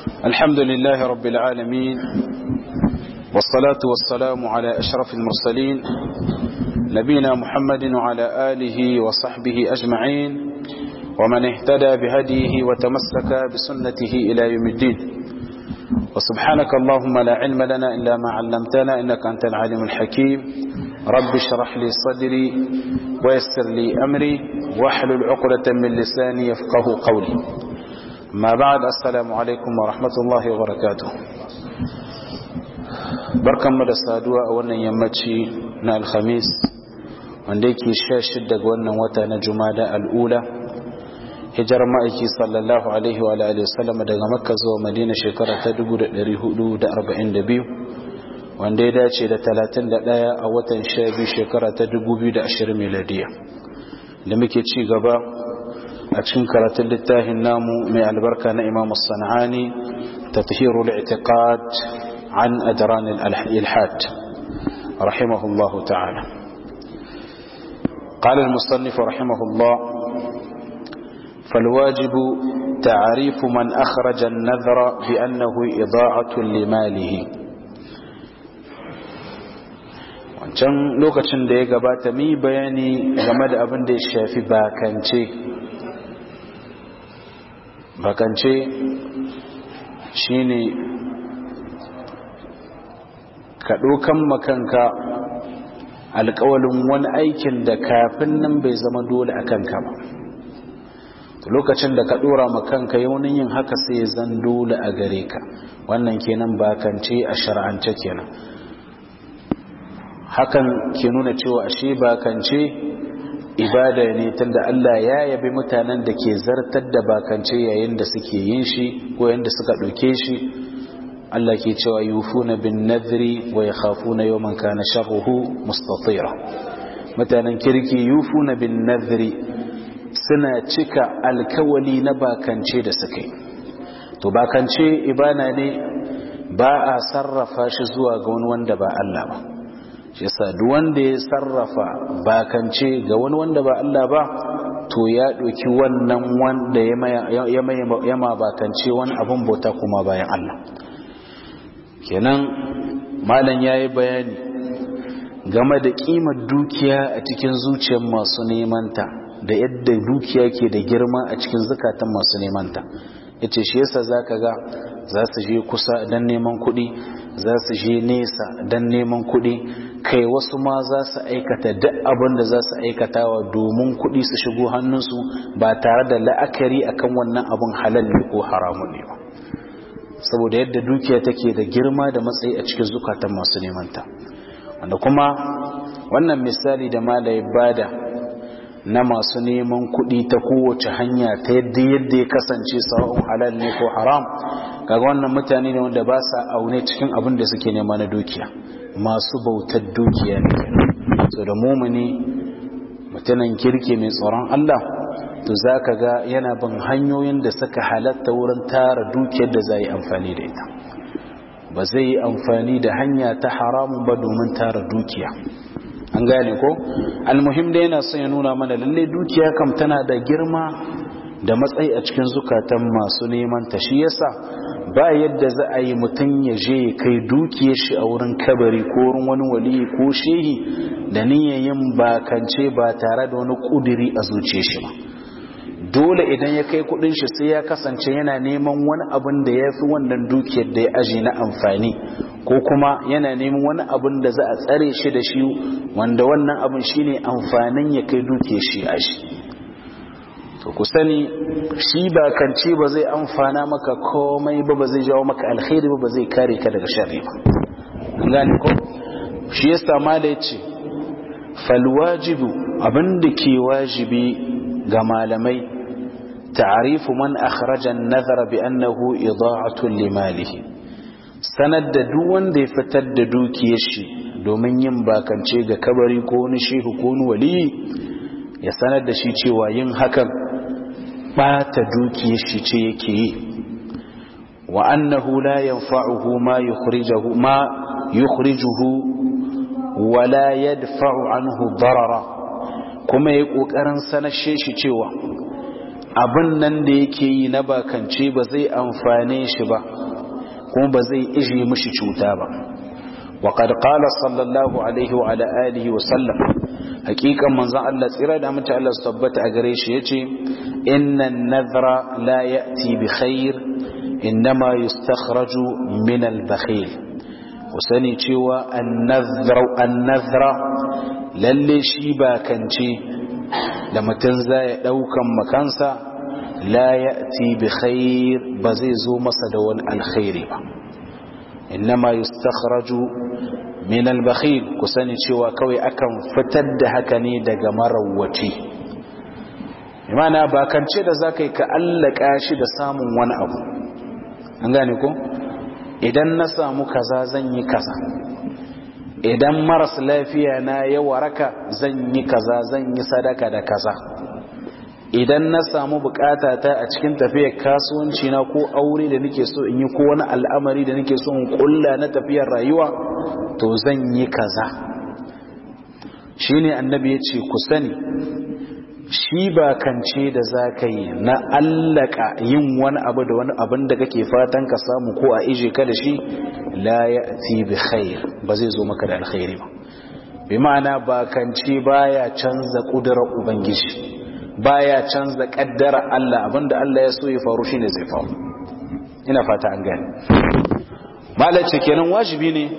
الحمد لله رب العالمين والصلاة والسلام على أشرف المرسلين نبينا محمد وعلى آله وصحبه أجمعين ومن اهتدى بهديه وتمسك بسنته إلى يوم الدين وسبحانك اللهم لا علم لنا إلا ما علمتنا إنك أنت العالم الحكيم رب اشرح لي صدري ويسر لي أمري واحلل عقدة من لساني يفقه قولي ما بعد السلام عليكم ورحمة الله وبركاته barkan mu da saduwa a wannan yammaci na alhamis wanda yake sha shidda ga wannan wata na jumada al'ula hijar ma'aiki sallallahu alaihi wa alihi wasallam daga makka zuwa madina shekara ta 1442 wanda ya dace da 31 a watan 12 shekara ta 2020 miladiya da muke ci gaba a cikin karatun littafin namu mai albarka na imam sana'ani tathhirul i'tiqad an adran al-ilhad rahimahullahu ta'ala قال المصنف رحمه الله فالواجب تعريف من أخرج النذر بأنه إضاعة لماله wancan lokacin da ya gabata mi bayani game da abin da ya shafi bakance bakance shine ka ɗaukan makanka alƙawalin wani aikin da kafin nan bai zama dole a kanka ba lokacin da ka ɗora makanka yaunin yin haka sai zan dole a gare ka wannan kenan bakance a shar'ance kenan hakan ke nuna cewa ashe bakance ibada ne tunda Allah ya yabi mutanen da ke zartar da bakance yayin da suke yin shi ko yayin da suka ɗauke shi Allah ke cewa yufuna bin nadri wa yakhafuna yawman kana sharruhu mustatira mutanen kirki yufuna bin nadri suna cika alkawali na bakance da suka yi to bakance ibana ne ba a sarrafa shi zuwa ga wani wanda ba Allah ba shi yasa duk wanda ya sarrafa bakance ga wani wanda ba Allah ba to ya ɗauki wannan wanda ya ma bakance wani abin bauta kuma bayan Allah kenan malam ya yi bayani game da ƙimar dukiya a cikin zuciyar masu nemanta da yadda dukiya ke da girma a cikin zukatan masu nemanta ya ce shi yasa za ka ga za su je kusa don neman kuɗi za su je nesa don neman kuɗi kai wasu ma za su aikata duk abin da za su aikatawa domin kuɗi su shigo hannunsu ba tare da la'akari akan wannan abin halal ne ko haramun ne ba saboda yadda dukiya take da girma da matsayi a cikin zukatan masu nemanta wanda kuma wannan misali da malai bada na masu neman kuɗi ta kowace hanya ta yadda yadda ya kasance sawa'un halal ne ko haram kaga wannan mutane ne wanda ba sa aune cikin abin da suke nema na dukiya masu bautar dukiya ne so da mumuni mutanen kirki mai tsoron Allah to za ka ga yana bin hanyoyin da suka halatta wurin tara dukiyar da za yi amfani da ita ba zai yi amfani da hanya ta haramun ba domin tara dukiya an gane ko almuhim da yana son ya nuna mana lalle dukiya kam tana da girma da matsayi a cikin zukatan masu neman ta shi yasa ba yadda za a yi mutum ya je ya kai dukiyar shi a wurin kabari ko wurin wani wali ko shehi da niyayin bakance ba tare da wani kudiri a zuciyar shi ba dole idan ya kai kudin shi sai ya kasance yana neman wani abin da ya fi wannan dukiyar da ya aji na amfani ko kuma yana neman wani abin da za a tsare shi da shi wanda wannan abin shine amfanin ya kai dukiyar shi a shi to ku sani shi ba kance ba zai amfana maka komai ba ba zai jawo maka alkhairi ba ba zai kare ka daga sharri ba an gane ko shi yasa ma da yace fal wajibu abin da ke wajibi ga malamai ta'arifu man akhraja an-nadhara bi annahu ida'atu limalihi sanar da duk wanda ya fitar da dukiyar shi domin yin bakance ga kabari ko wani shehu ko wani wali ya sanar da shi cewa yin hakan bata dukiyar shi ce yake yi wa annahu la yanfa'uhu ma yukhrijuhu ma yukhrijuhu wa la yadfa'u anhu darara kuma yayi kokarin sanashe shi cewa abin nan da yake yi na bakance ba zai amfane shi ba kuma ba zai ije mishi cuta ba وقد قال صلى الله عليه وعلى آله وسلم حقيقة من ذا الله تيرا دا متى الله سبت أغريش يتي إن النذر لا يأتي بخير إنما يستخرج من البخيل وسني تيوى النذر النذر للي شيبا كنتي لما تنزا دوكا مكانسا لا يأتي بخير بزيزو مصدون الخير إنما يستخرج من البخيل كساني cewa kawai akan fitar da haka ne daga marawwaci imana ba kance da zakai ka allaka shi da samun wani abu an gane ko idan na samu kaza zan yi kaza idan maras lafiya na ya waraka zan yi kaza zan yi sadaka da kaza idan na samu bukata ta a cikin tafiyar kasuwanci na ko aure da nake so in yi ko wani al'amari da nake so in kulla na tafiyar rayuwa to zan yi kaza shine annabi ya ce ku sani shi ba kance da za ka yi na allaka yin wani abu da wani abin da kake fatan ka samu ko a ije ka da shi la ya bi khair ba zai zo maka da alkhairi ba bi ma'ana ba kance baya canza kudurar ubangiji baya canza kaddara Allah abinda Allah ya so ya faru shine zai faru ina fata an gane malace kenan wajibi ne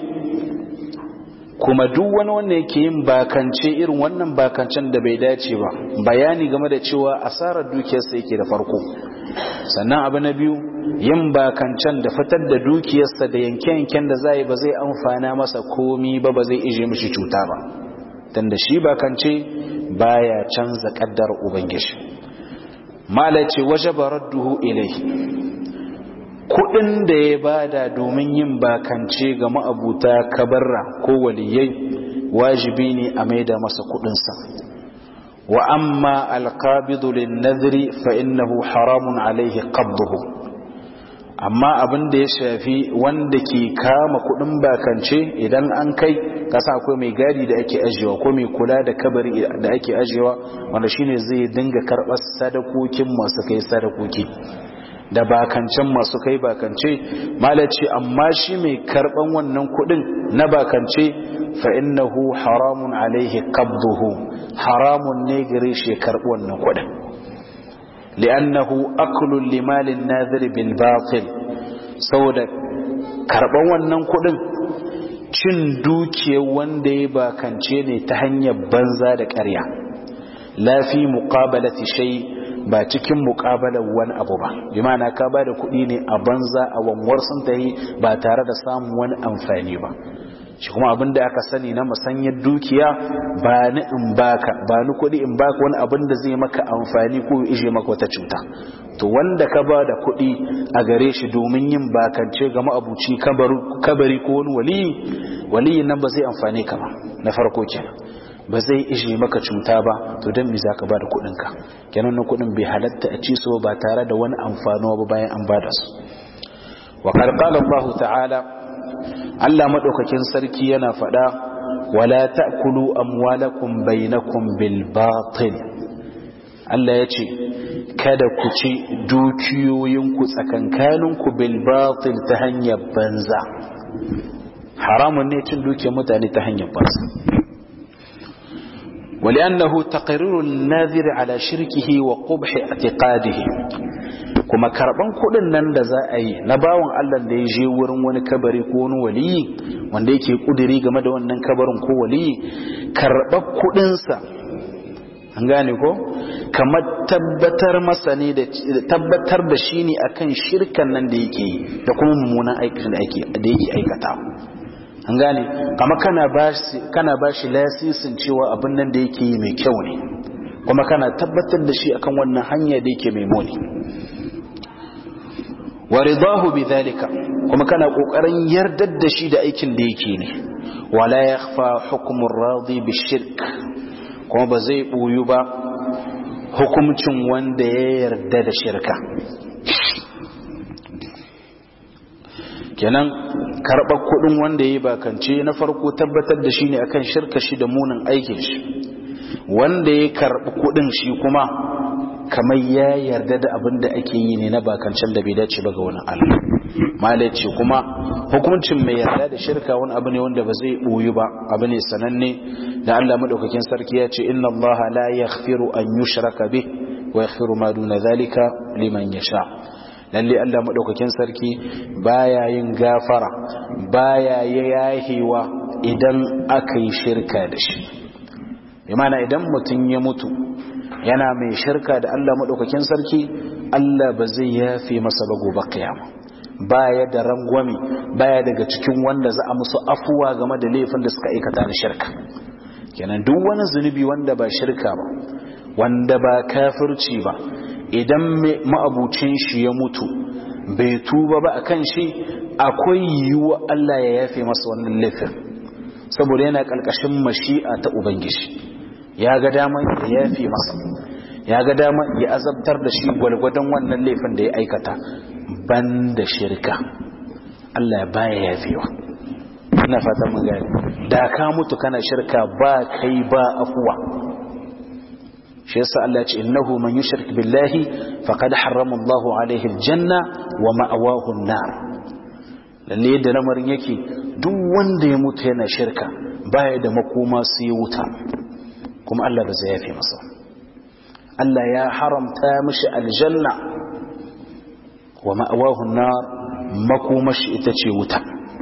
kuma duk wani wanda yake yin bakance irin wannan bakancen da bai dace ba bayani game da cewa asarar dukiyarsa yake da farko sannan abu na biyu yin bakancen da fitar da dukiyarsa da yanke-yanken da zai ba zai amfana masa komi ba ba zai ije mishi cuta ba tunda shi bakance baya canza kaddar ubangiji malace wajaba radduhu ilai kudin da ya bada domin yin bakance ga ma'abuta kabarra ko waliyai wajibi ne a maida masa kudinsa wa amma alqabidu lin-nadhri fa innahu haramun alaihi qabduhu amma abin da ya shafi wanda ke kama kudin bakance idan an kai kasa akwai mai gadi da ake ajiyewa ko mai kula da kabari da ake ajiyewa wanda shine zai dinga karɓar sadakokin masu kai sadakoki da bakancen masu kai bakance malaci amma shi mai karɓan wannan kudin na bakance fa innahu haramun alaihi qabduhu haramun ne gare shi ya karɓi wannan kudin li'annahu aklun limalin nadhir bil batil saboda karban wannan kudin cin dukiyar wanda ya bakance ne ta hanyar banza da ƙarya lafi muqabalati shay ba cikin muqabalar wani abu ba bi ma'ana ka ba da kuɗi ne a banza a wanwar sun ta yi ba tare da samun wani amfani ba shi kuma abin da aka sani na musanyar dukiya ba ni in baka ba ni kuɗi in baka wani abin da zai maka amfani ko ije maka wata cuta to wanda ka ba da kuɗi a gare shi domin yin bakance ga ma'abuci kabari ko wani waliyi waliyin nan ba zai amfane ka ba na farko kenan ba zai ije maka cuta ba to don me zaka ba da kuɗinka kenan na kuɗin bai halatta a ci su ba tare da wani amfano ba bayan an ba da su wa qala Allah ta'ala Allah maɗaukakin sarki yana faɗa wala ta'kulu amwalakum bainakum bil batil Allah ya ce kada ku ci dukiyoyinku tsakankaninku bil batil ta hanyar banza haramun ne cin dukiyar mutane ta hanyar banza ولأنه تقرير الناذر على شركه وقبح اعتقاده kuma karban kudin nan da za a yi na bawan Allah da ya je wurin wani kabari ko wani waliyi wanda yake kudiri game da wannan kabarin ko waliyi karbar kudinsa an gane ko kamar tabbatar masa ne da tabbatar da shi ne akan shirkan nan da yake yi da kuma mummunan aikin da yake da yake aikata an gane kama kana bashi kana bashi lasisin cewa abin nan da yake yi mai kyau ne kuma kana tabbatar da shi akan wannan hanya da yake mai muni wa ridahu bidhalika kuma kana kokarin yardar da shi da aikin da yake ne wala yakhfa hukmu ar-radi bishirk kuma ba zai boyu ba hukumcin wanda ya yarda da shirka kenan karɓar kuɗin wanda ya bakance na farko tabbatar da shi ne akan shirka shi da munin aikin shi wanda ya karɓi kuɗin shi kuma kamar ya yarda da abin da ake yi ne na bakancen da bai dace ba ga wani Allah malai ce kuma hukuncin mai yarda da shirka wani abu ne wanda ba zai boyu ba abu ne sananne da Allah madaukakin sarki ya ce inna Allah la yaghfiru an yushraka bih wa yaghfiru ma duna zalika liman yasha lalle Allah madaukakin sarki baya yin gafara baya yahiwa idan aka yi shirka da shi imana idan mutum ya mutu yana mai shirka da Allah madaukakin sarki Allah ba zai yafe masa ba gobe kiyama baya da rangwami baya daga cikin wanda za a musu afuwa game da laifin da suka aikata na shirka kenan duk wani zunubi wanda ba shirka ba wanda ba kafirci ba idan ma'abucin shi ya mutu bai tuba ba akan shi akwai yiwuwa Allah ya yafe masa wannan laifin saboda yana ƙarƙashin mashi'a ta ubangiji ya ga dama ya yafe masa ya ga dama ya azabtar da shi gwalgwadon wannan laifin da ya aikata ban da shirka Allah ya baya yafewa ina fata mun gani da ka mutu kana shirka ba kai ba afuwa shi yasa Allah ya ce innahu man yushrik billahi faqad harrama Allahu alaihi aljanna wa ma'awahu an-nar lalle yadda lamarin yake duk wanda ya mutu yana shirka baya da makoma sai wuta kuma Allah ba zai yafe masa Allah ya haramta mishi aljanna wa ma'awahu an-nar makomashi ita ce wuta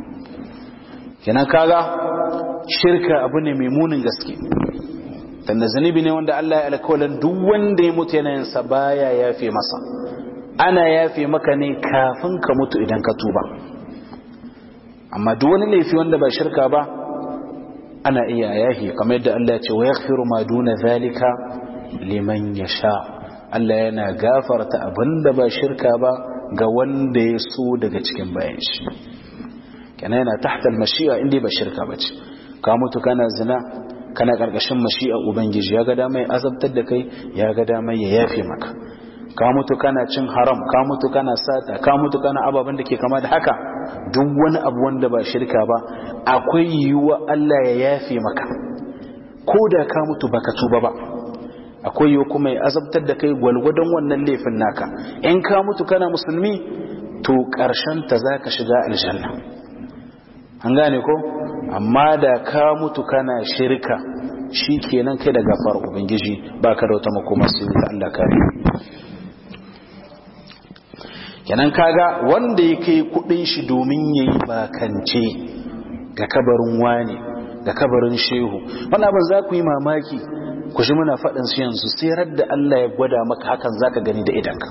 kenan kaga shirka abu ne mai munin gaske tanda zunubi ne wanda Allah ya alkawalan duk wanda ya mutu yana yinsa baya yafe masa ana yafe maka ne kafin ka mutu idan ka tuba amma duk wani laifi wanda ba shirka ba ana iya yahi kamar yadda Allah ya ce wa yaghfiru ma duna zalika liman yasha Allah yana gafarta abinda ba shirka ba ga wanda ya so daga cikin bayan shi kenan yana tahta al-mashi'a inda ba shirka bace ka mutu kana zina kana karkashin mashi'a ubangiji ya ga dama ya azabtar da kai ya ga dama ya yafe maka ka mutu kana cin haram ka mutu kana sata ka mutu kana ababen da ke kama da haka duk wani abu wanda ba shirka ba akwai yiwuwa Allah ya yafe maka ko da ka mutu baka tuba ba akwai yiwuwa kuma ya azabtar da kai gwalgwadon wannan laifin naka in ka mutu kana musulmi to karshen ta zaka shiga aljanna an gane ko amma da ka mutu kana shirka shi kenan kai da gafar ubangiji ba ka da wata makoma sai wuta Allah kare kenan kaga wanda ya kai kudin shi domin yayi bakance ga kabarin wani ga kabarin shehu wannan abin za ku yi mamaki ku shi muna faɗin su yanzu sai da Allah ya gwada maka hakan zaka gani da idanka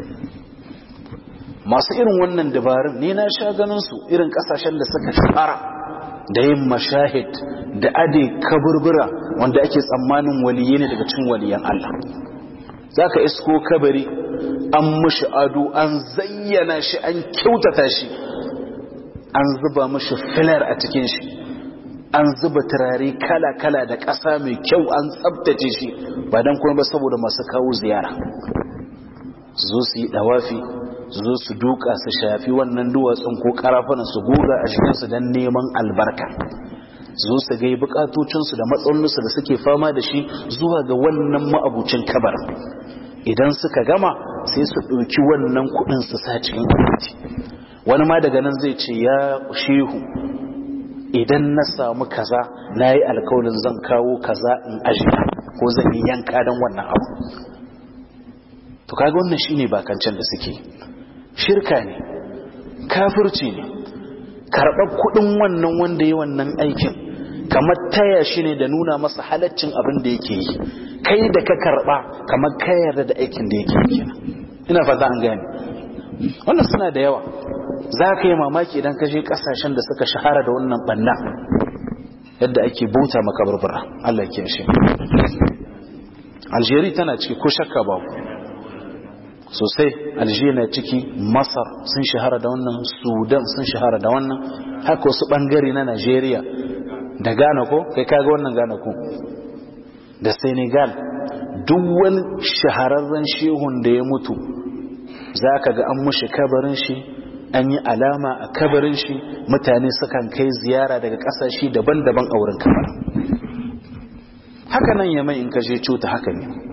masu irin wannan dabarun ne na sha ganin su irin kasashen da suka shahara da yin mashahid da ade kaburbura wanda ake tsammanin waliye ne daga cikin waliyan Allah zaka isko kabari an mushi ado an zayyana shi an kyautata shi an zuba mushi filar a cikin shi an zuba turare kala-kala da ƙasa mai kyau an tsabtace shi ba don kuma ba saboda masu kawo ziyara su zo su yi dawafi su zo su duka su shafi wannan duwatsun ko karafunan su goga a cikinsu don neman albarka su zo su gai bukatocinsu da matsalolinsu da suke fama da shi zuwa ga wannan ma'abucin kabar idan suka gama sai su ɗauki wannan kuɗin su sa cikin kwamiti wani ma daga nan zai ce ya shehu idan na samu kaza na yi alkawalin zan kawo kaza in ajiya ko zan yi yanka don wannan abu to kaga wannan shine bakancen da suke shirka ne kafirci ne karɓar kuɗin wannan wanda ya wannan aikin kamar taya shi ne da nuna masa halaccin abin da yake yi kai da ka karɓa kamar ka yarda da aikin da yake yi ina fata an gane wannan suna da yawa za ka yi mamaki idan ka je ƙasashen da suka shahara da wannan ɓanna yadda ake bauta makabarbara Allah ke shi Algeria tana ciki ko shakka babu sosai algeria na ciki masar sun shahara da wannan sudan sun shahara da wannan haka wasu bangare na nigeria da ghana ko kai kaga wannan ghana ko da senegal duk wani shahararren shehun da ya mutu za ka ga an mushi kabarin shi an yi alama a kabarin shi mutane sukan kai ziyara daga kasashe daban-daban a wurin kabarin haka nan ya mai in ka je cuta haka ne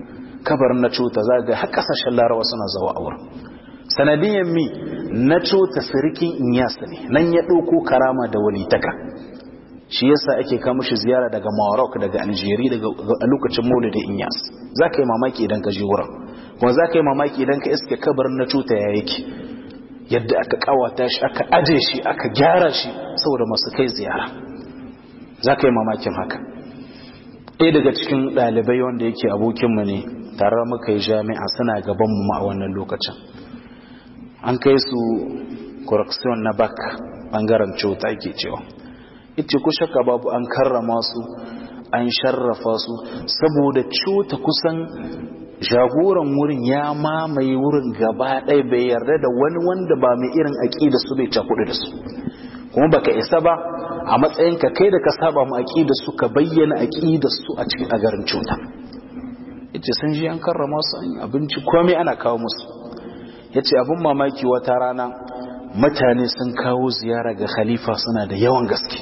kabarin na cuta za ga har kasashen larawa suna zawa a wurin sanadiyan mi na cuta sirikin inyasa ne nan ya ɗauko karama da walitaka shi yasa ake kama shi ziyara daga Morocco daga Algeria daga a lokacin Maulidin Inyas zaka yi mamaki idan ka je wurin kuma zaka yi mamaki idan ka iske kabarin na cuta ya yake yadda aka kawata shi aka aje shi aka gyara shi saboda masu kai ziyara zaka yi mamakin haka ɗaya daga cikin ɗalibai wanda yake abokinmu ne tare muka yi jami'a suna gaban mu a wannan lokacin an kai su correction na bak bangaren cuta ke cewa ita ku shakka babu an karrama su an sharrafa su saboda cuta kusan jagoran wurin ya mamaye wurin gaba ɗaya bai yarda da wani wanda ba mai irin aƙida su bai cakuɗu da su kuma baka isa ba a matsayinka kai da ka saba mu aƙida su ka bayyana aƙida su a cikin agarin cuta yace sun ji an karrama su an abinci komai ana kawo musu yace abin mamaki wata rana mutane sun kawo ziyara ga khalifa suna da yawan gaske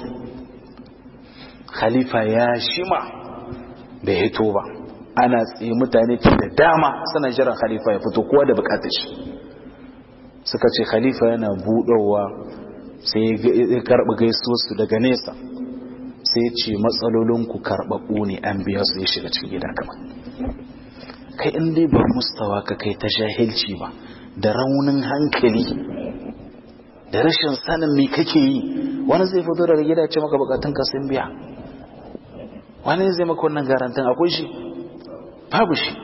khalifa ya shima bai hito ba ana tsaye mutane ke da dama suna jiran khalifa ya fito kowa da bukatar shi suka ce khalifa yana budowa sai ya karɓi gaisuwarsu daga nesa sai ce matsalolinku karɓaɓɓu ne an biya su ya shiga cikin gida kama kai in dai ba mustawa ka kai ta jahilci ba da raunin hankali da rashin sanin me kake yi wani zai fito daga gida ce maka bukatun ka sun biya wani zai maka wannan garantin akwai shi babu shi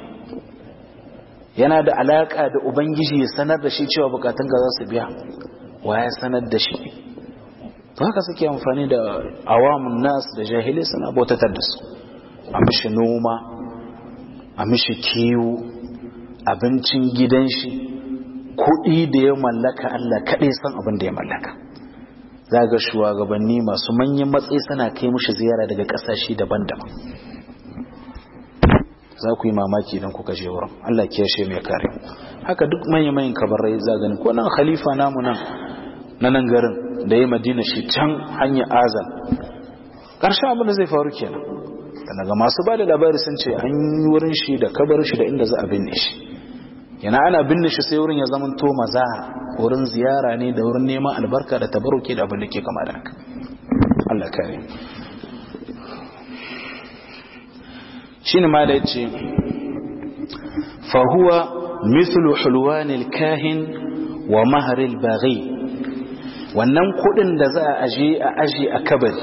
yana da alaka da ubangiji ya sanar da shi cewa bukatun ka za su biya wa ya sanar da shi to haka suke amfani da awamun nas da jahilai suna bautatar da su a mishi noma a mishi kiwo abincin gidan shi kuɗi da ya mallaka Allah kaɗai san abin da ya mallaka za ga shugabanni masu manyan matsayi suna kai mushi ziyara daga ƙasashe daban-daban za ku yi mamaki idan kuka je wurin Allah ke shi mai kare haka duk manyan manyan kabarai za gani ko nan khalifa namu nan na nan garin da ya madina shi can hanyar azal ƙarshen abin da zai faru kenan daga masu ba da labari sun ce an yi wurin shi da kabarin shi da inda za a binne shi yana ana binne shi sai wurin ya zama to maza wurin ziyara ne da wurin neman albarka da tabaruki da abin da ke kama da haka Allah kare shine ma da yace fa huwa mithlu hulwanil kahin wa maharil baghi wannan kudin da za a aje a aje a kabari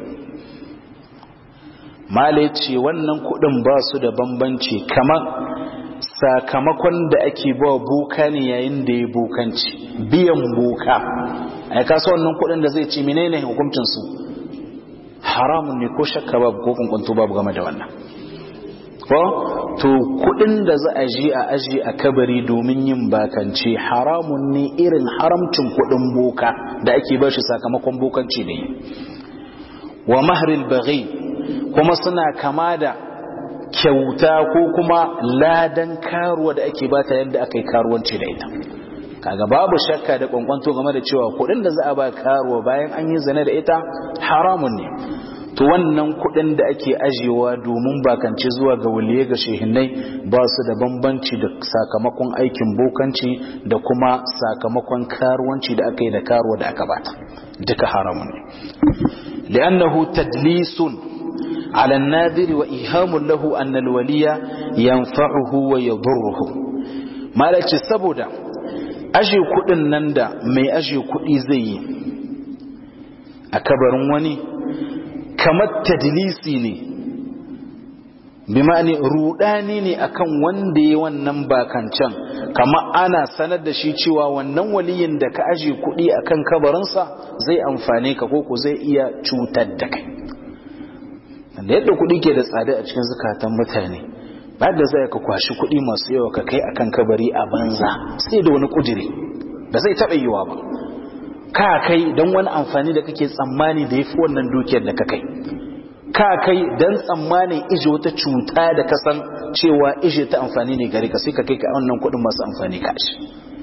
mala yace wannan kudin ba su da bambanci kamar sakamakon da ake ba boka ne yayin da ya bokanci biyan boka ai kasa wannan kudin da zai ci menene hukuncin su haramun ne ko shakka babu ko kunkunto babu game da wannan ko to kudin da za a ji a aji a kabari domin yin bakance haramun ne irin haramcin kudin boka da ake ba shi sakamakon bokanci ne wa mahril baghi kuma suna kama da kyauta ko kuma ladan karuwa da ake bata yadda aka yi karuwanci da ita kaga babu shakka da kwankwanto game da cewa kudin da za a ba karuwa bayan an yi zane da ita haramun ne to wannan kudin da ake ajiyewa domin bakance zuwa ga waliye ga shehinai ba su da bambanci da sakamakon aikin bokanci da kuma sakamakon karuwanci da aka yi da karuwa da aka bata duka haramun ne li'annahu tadlisun على الناذر وإيهام له أن الولي ينفعه ويضره ما لك سبودا أجي كudin nan da mai aji kudi zai yi a kabarin wani kamar tadlisi ne bi ma'ani rudani ne akan wanda ya wannan bakancan kama ana sanar da shi cewa wannan waliyin da ka aje kudi akan kabarinsa zai amfane ka ko ko zai iya cutar da kai da yadda kuɗi ke da tsada a cikin zukatan mutane ba da zai ka kwashi kuɗi masu yawa ka kai akan kabari a banza sai da wani kudiri ba zai taɓa yiwa ba ka kai don wani amfani da kake tsammani da ya fi wannan dukiyar da ka kai ka kai don tsammanin ije wata cuta da ka san cewa ije ta amfani ne gare ka sai ka kai ka wannan kuɗin masu amfani ka shi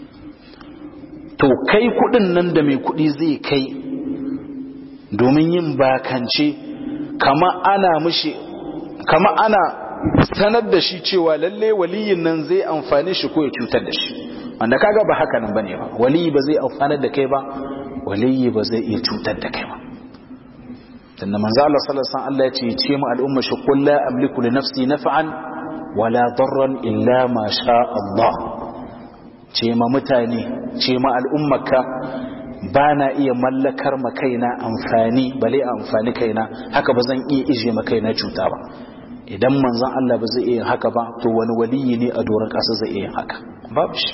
to kai kuɗin nan da mai kuɗi zai kai domin yin bakance kama ana mushi kama ana sanar da shi cewa lalle waliyin nan zai amfane shi ko ya cutar da shi wanda kaga ba haka nan bane ba waliyi ba zai amfanar da kai ba waliyi ba zai iya cutar da kai ba tunda manzo Allah sallallahu alaihi wasallam Allah ya ce ce mu al'umma shi qul la amliku li nafsi naf'an wala darran illa ma sha Allah ce ma mutane ce ma al'ummaka ba na iya mallakar ma kaina amfani bale amfani kaina haka ba zan iya ije ma kaina cuta ba idan manzon Allah ba zai iya haka ba to wani waliyi ne a doron ƙasa zai iya haka babu shi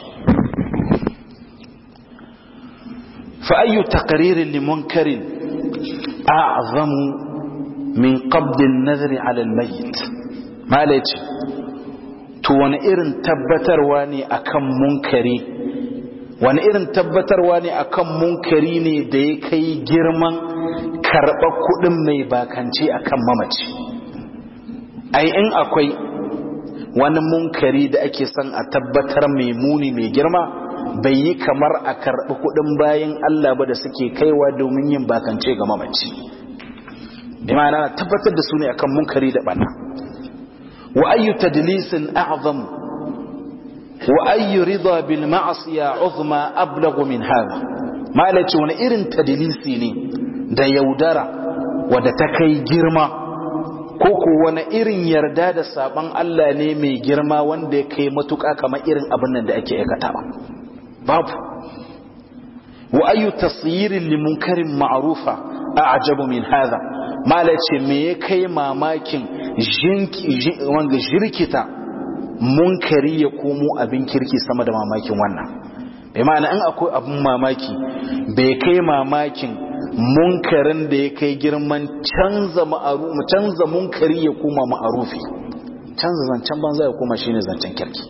fa ayyu taqririn li munkarin a'zamu min qabd an-nazr 'ala al-mayyit malaci to wani irin tabbatarwa ne akan munkari wani irin tabbatarwa ne akan munkari ne da ya kai girman karɓar kuɗin mai bakance akan mamaci ai in akwai wani munkari da ake son a tabbatar mai muni mai girma bai yi kamar a karɓi kuɗin bayan Allah ba da suke kaiwa domin yin bakance ga mamaci bi ma'ana tabbatar da su ne akan munkari da bana wa ayyu tadlisin a'zam wa ayyu ridha bil ma'siya uzma ablaghu min hadha malaci wani irin tadlisi ne da yaudara wadda ta kai girma ko ko wani irin yarda da saban Allah ne mai girma wanda ya kai matuƙa kamar irin abin nan da ake aikatawa babu wa ayu tasyirin li munkarin ma'rufa a'jabu min hadha mala ce me ya kai mamakin wanga jirkita munkari ya komo abin kirki sama da mamakin wannan bai ma'ana in akwai abin mamaki bai kai mamakin munkarin da ya kai girman canza canza munkari ya koma ma'arufi canza zancen banza ya koma shine zancen kirki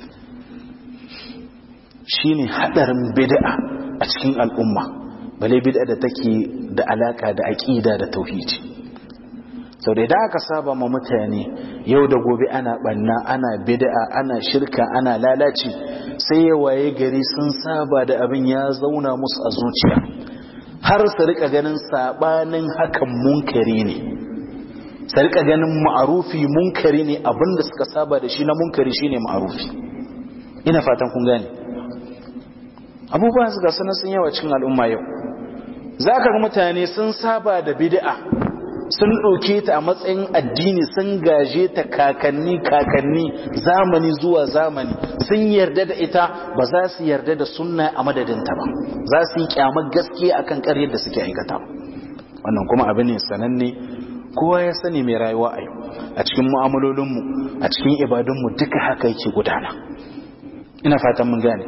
shine hadarin bid'a a cikin al'umma bale bid'a da take da alaka da aqida da tauhidi sau da idan aka saba ma mutane yau da gobe ana banna ana bid'a ana shirka ana lalaci sai ya waye gari sun saba da abin ya zauna musu a zuciya har su rika ganin sabanin hakan munkari ne su rika ganin ma'arufi munkari ne abinda suka saba da shi na munkari shine ma'arufi ina fatan kun gane abubuwan su ga sanar sun yawa cikin al'umma yau za ka ga mutane sun saba da bid'a sun ɗauke ta a matsayin addini sun gaje ta kakanni kakanni zamani zuwa zamani sun yarda da ita ba za su yarda da sunna a madadinta ba za su yi kyamar gaskiya akan ƙaryar da suke aikata wannan kuma abu ne sananne kowa ya sani mai rayuwa a yau a cikin mu'amalolinmu a cikin ibadunmu duka haka yake gudana ina fatan mun gane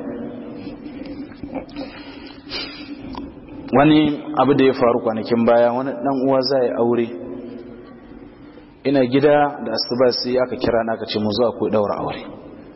wani abu da ya faru kwanakin baya wani dan uwa za ya aure ina gida da asuba sai aka kira na aka ce mu zuwa ko daura aure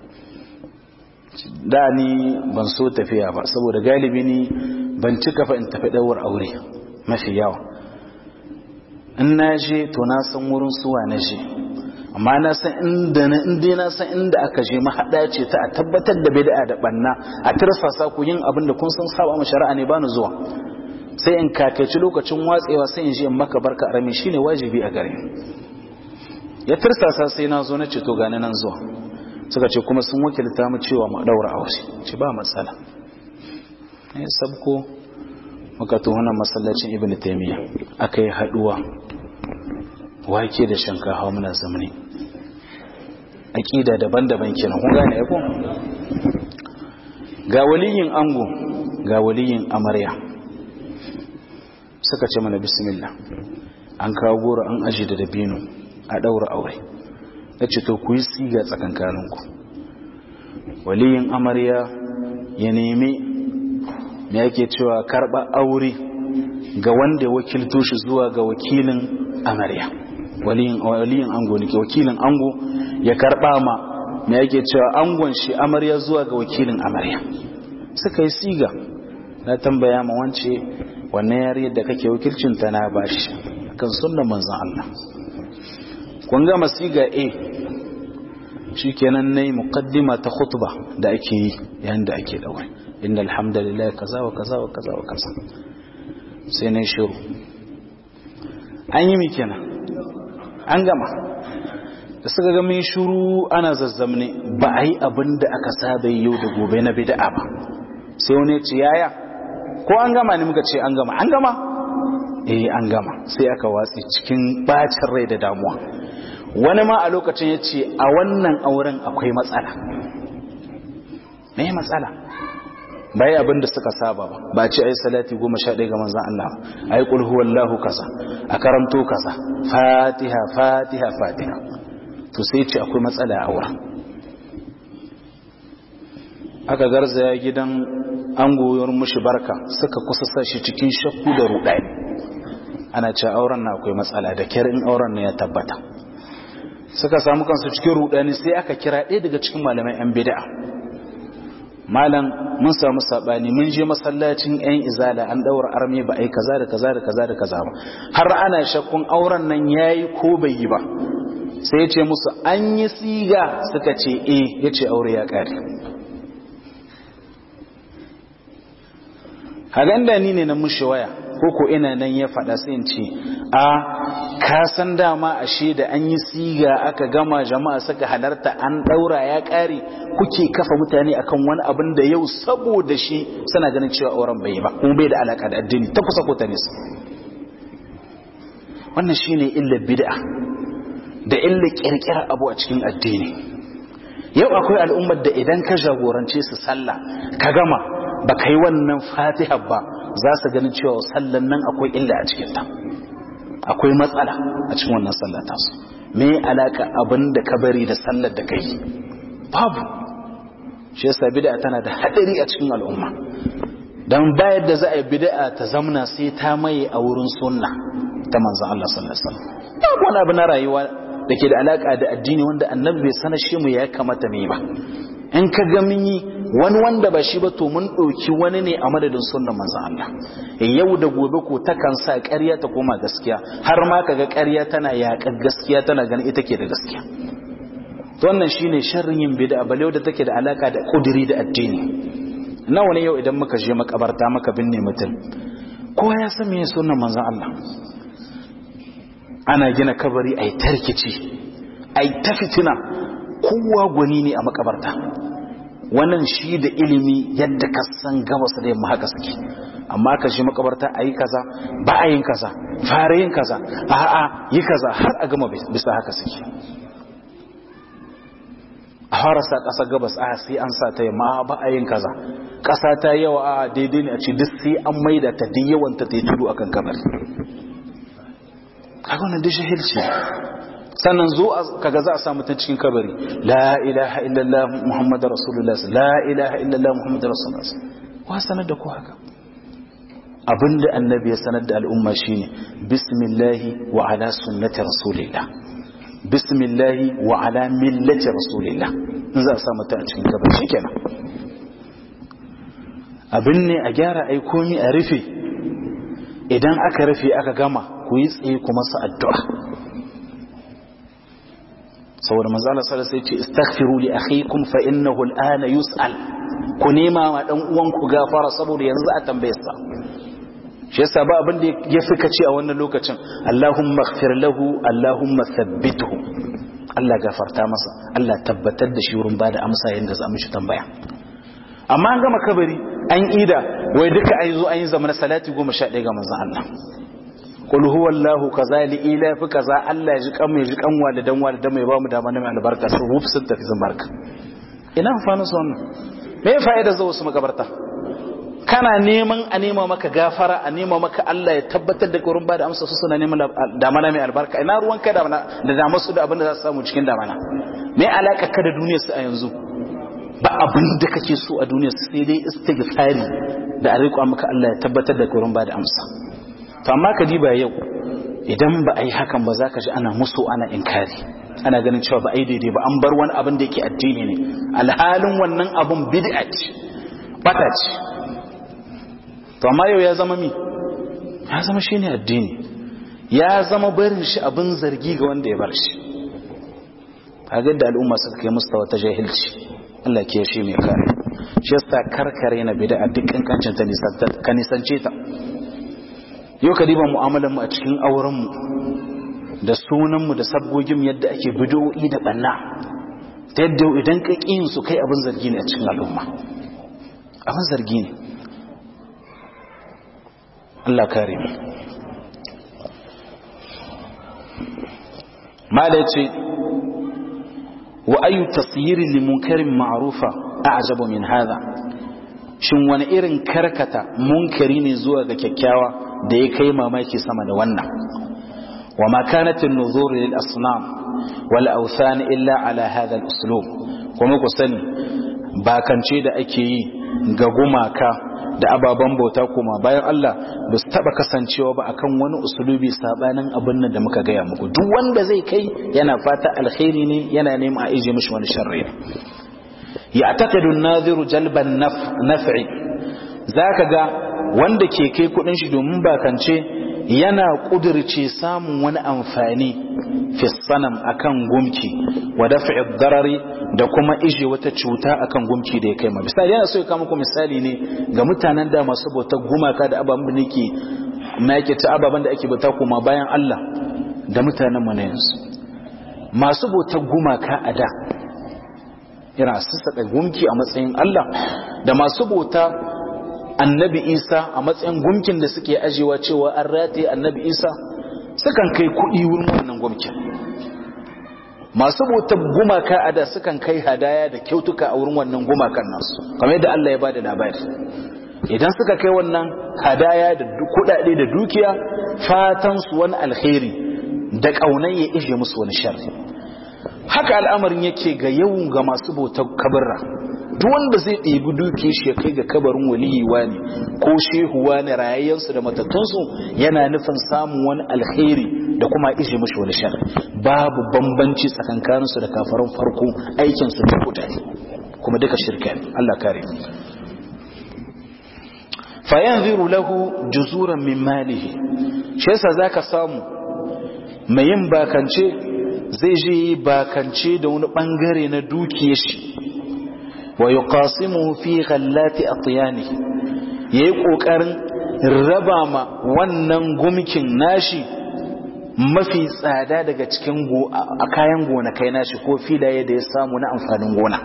da ni ban so tafiya ba saboda galibi ni ban cika fa in tafi daura aure mafi yawa in na je to na san wurin suwa na je amma na san inda na inda na san inda aka je mahada ce ta a tabbatar da bid'a da banna a tirsasa ku yin abin da kun san saba mu shari'a ne bani zuwa sai in kakaici lokacin watsewa sai in je in maka barka arami shine wajibi a gare ya tirsasa sai na zo na ce to gani nan zuwa suka ce kuma sun wakilta mu cewa mu daura aure ce ba matsala ne sabko muka tuhuna masallacin ibnu taymiya aka yi haduwa wake da shinkafa muna zamani aqida daban-daban kenan kun gane ko ga waliyin ango ga waliyin amarya suka ce mana bismillah an kawo goro an aji da dabino a daura aure ya ce to ku yi siga tsakankaninku waliyin amarya ya nemi me yake cewa karɓa aure ga wanda wakilto shi zuwa ga wakilin amarya waliyin ango ne ke wakilin ango ya karɓa ma me yake cewa angon shi amarya zuwa ga wakilin amarya suka yi siga na tambaya ma wance wannan yariyar da kake wakilcinta na bashi kan sunnan manzon Allah kun ga masiga A shikenan nayi muqaddima ta khutba da ake yi yayin da ake daure innal hamdalillah kaza wa kaza wa kaza wa kaza sai nayi shiru an yi mi kenan an gama da suka ga min shuru ana zazzamne ba a yi abin da aka saba yau da gobe na bid'a ba sai wani ya ce yaya ko an gama ne muka ce an gama an gama eh an gama sai aka watsi cikin bacin rai da damuwa wani ma a lokacin ya ce a wannan auren akwai matsala me matsala bai abin da suka saba ba ba ce ai salati goma sha ɗaya ga manzan Allah ai qul huwallahu kaza a karanto kaza fatiha fatiha fatiha to sai ce akwai matsala a auren aka garzaya gidan an goyon mushi barka suka kusa sa shi cikin shakku da rudani ana ce auren na akwai matsala da kyar in auren ne ya tabbata suka samu kansu cikin rudani sai aka kira ɗaya daga cikin malamai yan bid'a malam mun samu sabani mun je masallacin yan izala an daura arme ba ai kaza da kaza da kaza da kaza ba har ana shakkun auren nan yayi ko bai yi ba sai ya ce musu an yi siga suka ce eh yace aure ya kare hagan da ni ne na mushi waya ko ko ina nan ya faɗa sai in ce a ka san dama ashe da an yi siga aka gama jama'a suka halarta an ɗaura ya ƙare kuke kafa mutane akan wani abin da yau saboda shi suna ganin cewa auren bai yi ba kuma bai da alaka da addini ta kusa ko ta nisa wannan shine illar bid'a da illar kirkirar abu a cikin addini yau akwai al'ummar da idan ka jagorance su sallah ka gama ba ka yi wannan fatiha ba za su ganin cewa sallan nan akwai illa a cikinta akwai matsala a cikin wannan sallar tasu me alaka abin da ka bari da sallar da kai babu shi yasa bid'a tana da hadari a cikin al'umma dan bayar da za a yi bid'a ta zamna sai ta maye a wurin sunna ta manzon Allah sallallahu alaihi wasallam babu wani abu na rayuwa da ke da alaka da addini wanda annabi bai sanar shi mu ya kamata mu yi ba in ka ga mun yi wani wanda ba shi ba to mun ɗauki wani ne a madadin sunnan manzon Allah yau da gobe ko takan sa ƙarya ta koma gaskiya har ma kaga ƙarya tana yaƙar gaskiya tana ganin ita ke da gaskiya to wannan shine sharrin yin bid'a bale da take da alaka da kudiri da addini nawa ne yau idan muka je makabarta maka binne mutum kowa ya san me sunnan manzon Allah ana gina kabari ai tarkici ai ta fitina kowa gwani ne a makabarta wannan shi da ilimi yadda ka san gabas da yamma haka suke amma ka shi makabarta a yi kaza ba a yin kaza fara yin kaza a'a yi kaza har a gama bisa haka suke a fara sa ƙasa gabas a sai an sa ta yamma ba a yin kaza ƙasa ta yawa a daidai ne a ce duk sai an maida ta duk yawan ta ta yi tudu akan kabari kaga wannan duk shahilci sannan zo kaga za a samu ta cikin kabari la ilaha illallah muhammadar rasulullah la ilaha illallah muhammadar rasulullah wa sanar da ku haka abinda annabi ya sanar da al'umma shine bismillahi wa ala sunnati rasulillah bismillahi wa ala millati rasulillah in za a samu ta a cikin kabari shikenan abin ne a gyara ai komi a rufe idan aka rufe aka gama ku yi tsaye kuma su addu'a saboda manzo Allah sallallahu alaihi wasallam ya ce istaghfiru li akhikum fa innahu al'ana yus'al ku nema ma dan uwan ku gafara saboda yanzu a tambaye sa shi yasa ba abin da ya fi kace a wannan lokacin Allahumma ighfir lahu Allahumma thabbithu Allah gafarta masa Allah tabbatar da shi wurin bada amsa yanda za mu shi tambaya amma an gama kabari an ida wai duka an zo an yi zamanin salati 11 ga manzon Allah qul huwallahu kaza li ila fi kaza Allah ya ji kan mai ji kan walidan walidan mai ba mu dama na mai albarka su ruf sun tafi sun barka ina amfanin su wannan me ya fa'ida zuwa su makabarta kana neman a nema maka gafara a nema maka Allah ya tabbatar da gurin ba da amsa su suna neman damana mai albarka ina ruwan kai damana da damar su da abin da za su samu cikin damana me alaka ka da duniyar su a yanzu ba abin da kake so a duniyar su sai dai istighfari da a riƙa maka Allah ya tabbatar da gurin ba da amsa to amma ka diba yau idan ba a yi hakan ba za ka ji ana musu ana inkari ana ganin cewa ba a yi daidai ba an bar wani abin da yake addini ne alhalin wannan abin bid'a ce bata ce to amma yau ya zama mi ya zama shine addini ya zama barin shi abin zargi ga wanda ya bar shi kaga da al'umma suka kai mustawa ta jahilci Allah ke shi mai kare shi yasa karkare na bid'a duk kankancin ta ka nisance ta yau ka diba mu'amalar mu a cikin auren mu da sunanmu da sabgogin yadda ake bidowi da banna ta yadda idan ka ƙi su kai abin zargi ne a cikin al'umma abin zargi ne Allah kare mu mala ce wa ayu tasyiri li munkarin ma'rufa a'jabu min hadha shin wani irin karkata munkari ne zuwa ga kyakkyawa da ya kai mamaki sama da wannan wa ma kanat an-nuzur lil asnam wal awthan illa ala hadha al-uslub kuma ku sani bakance da ake yi ga gumaka da ababen bauta kuma bayan Allah ba su taba kasancewa ba akan wani usulubi sabanin abin nan da muka gaya muku duk wanda zai kai yana fata alkhairi ne yana neman a ije mishi wani sharri ya taqadu an-nadhiru jalban naf'i zaka ga wanda ke kai kudin shi domin bakance yana kudirce samun wani amfani fi sanam akan gumki wa daf'i darari da kuma ije wata cuta akan gumki da ya kai ma misali yana so ya kama muku misali ne ga mutanen da masu bauta gumaka da ababen da nake na yake ta ababen da ake bauta kuma bayan Allah da mutanen mu na yanzu masu bautar gumaka a da yana sassaka gumki a matsayin Allah da masu bauta annabi Isa a matsayin gumkin da suke ajewa cewa an rataye annabi Isa sukan kai kuɗi wurin wannan gumkin masu bautar gumaka a da sukan kai hadaya da kyautuka a wurin wannan gumakan nasu kamar yadda Allah ya ba da labari idan suka kai wannan hadaya da kudade da dukiya fatan su wani alkhairi da kaunan ya ishe musu wani sharri haka al'amarin yake ga yawan ga masu bautar kabarra duk wanda zai ɗebi duke shi ya kai ga kabarin waliyiwa ne ko shehuwa ne rayayyansu da matattunsu yana nufin samun wani alkhairi da kuma ishe mashi wani shar babu bambanci tsakankaninsu da kafaran farko aikinsu da kuta kuma duka shirka ne Allah kare fayanziru lahu juzuran min malihi shi yasa zaka samu mai yin bakance zai je yi bakance da wani bangare na dukiyar shi wa yuqasimuhu fi ghallati atyanihi yayi kokarin raba ma wannan gumkin nashi mafi tsada daga cikin a kayan gonakai nashi ko filaye da ya samu na amfanin gona